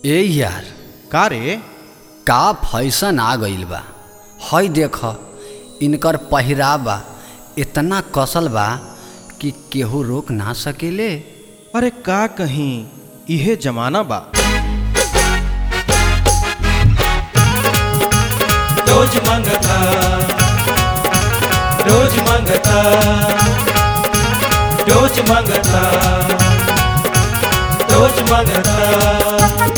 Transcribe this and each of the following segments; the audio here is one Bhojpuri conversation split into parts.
ए यार का रे का फैशन आ गइल बा हई देख इनकर पहिरावा इतना कसल बा कि केहू रोक ना सकेले अरे का कहीं इहे जमाना बा रोज मंगता रोज मंगता रोज मंगता रोज मंगता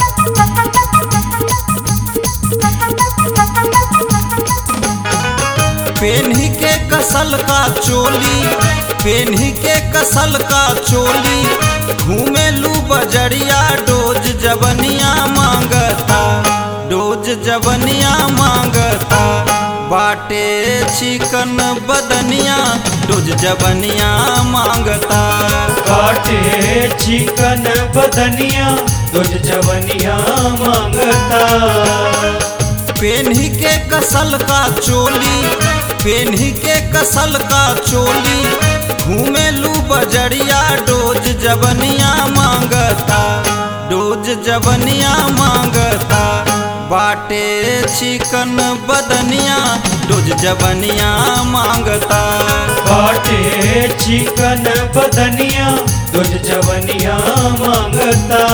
पेन्ही के कसल का चोली पेन्ही के कसल का चोली घूमेलू बजरिया डोज जबनिया मांगता डोज जबनिया मांगता बाटे चिकन बदनिया डोज जबनिया मांगता काटे चिकन बदनिया रोज जवनिया मांगता पेन्ही के कसल का चोली पेन्ही के कसल का चोली घूमेलू बजरिया डोज जबनिया मांगता डोज जबनिया मांगता बाटे चिकन बदनिया डोज जबनिया मांगता काटे चिकन बदनिया रोज जवनिया मांगता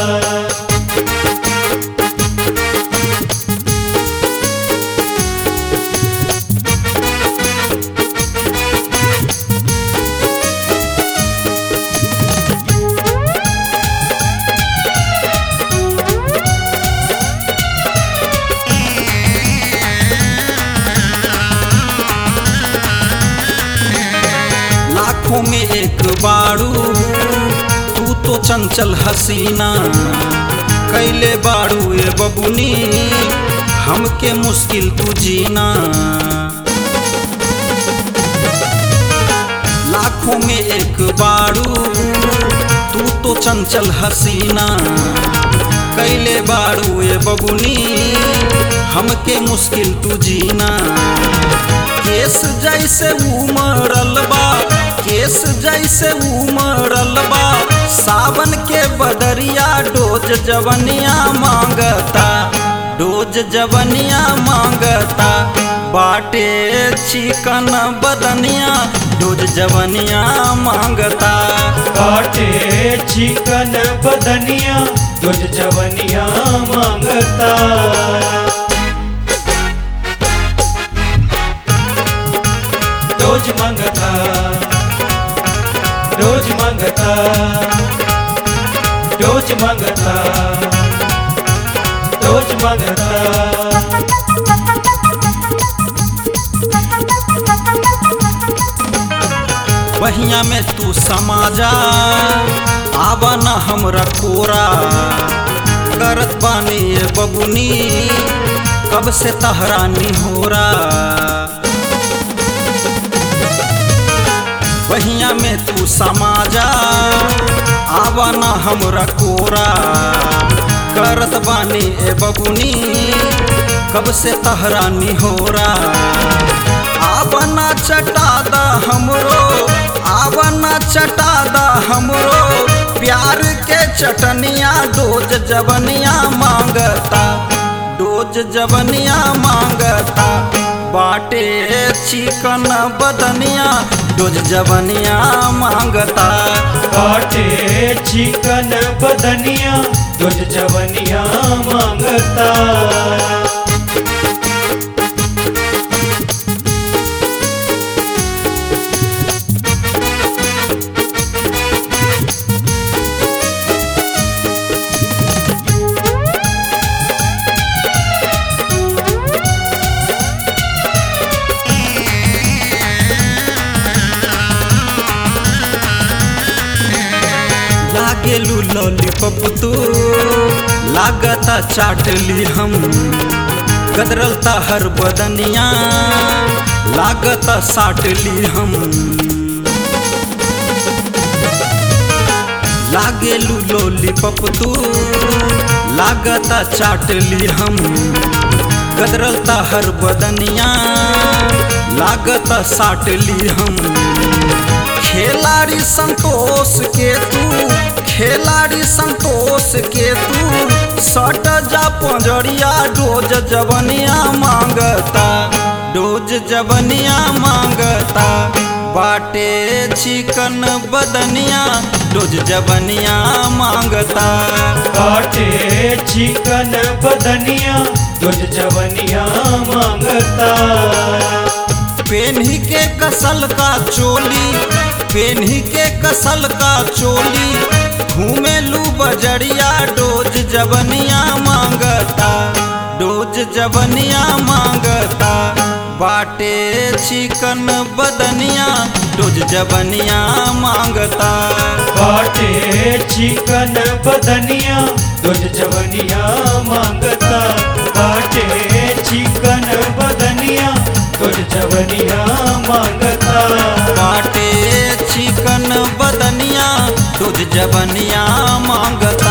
लाखों में एक बाड़ू तू तो चंचल हसीना कैले बाड़ू ए बबुनी हमके मुश्किल तू जीना लाखों में एक बाड़ू तू तो चंचल हसीना कैले बाड़ू ए बबुनी हमके मुश्किल तू जीना केस जैसे उमड़ल बा केस जैसे उमड़ल बा सावन के बदरिया डोज जवनिया मांगता डोज जवनिया मांगता बाटे चिकन बदनिया डोज जवनिया मांगता काटे चिकन बदनिया रोज जवनिया मांगता रोज मंगता रोज मंगता रोज मंगता रोज मंगता बहिया में तू समाजा आवा न हमरा कोरा करत बानी ये बबुनी कब से तहरानी होरा बहिया में तू समाजा आवा न हमरा कोरा करत बानी ए बबुनी कब से तहरानी होरा आवना चटादा हमरो आवना चटादा हमरो प्यार के चटनिया डोज जबनिया मांगता डोज जबनिया मांगता बाटे चिकन बदनिया डोज जबनिया मांगता काटे चिकन बदनिया रोज जवनिया मांगता लागेलू लॉलीपॉप तू लागता चाटली हम गदरलता हर बदनिया लागता साटली हम लागेलू लॉलीपॉप तू लागता चाटली हम गदरलता हर बदनिया लागता साटली हम खिलाड़ी संतोष के तू खिलाड़ी संतोष के तू सट जा पंजरिया डोज जवनिया मांगता डोज जवनिया मांगता बाटे चिकन बदनिया डोज जवनिया मांगता काटे चिकन बदनिया तुझ जवनिया मांगता पेन्ही के कसल का चोली पेन्ही के कसल का चोली घूमेलू बजरिया डोज जवनिया मांगता डोज जवनिया मांगता बाटे चिकन बदनिया डोज जवनिया मांगता काटे चिकन बदनिया तुझ जवनिया मांगता काटे चिकन बदनिया तुझ जवनिया मांगता बाटे चिकन बदनिया डोज जवनिया मांगता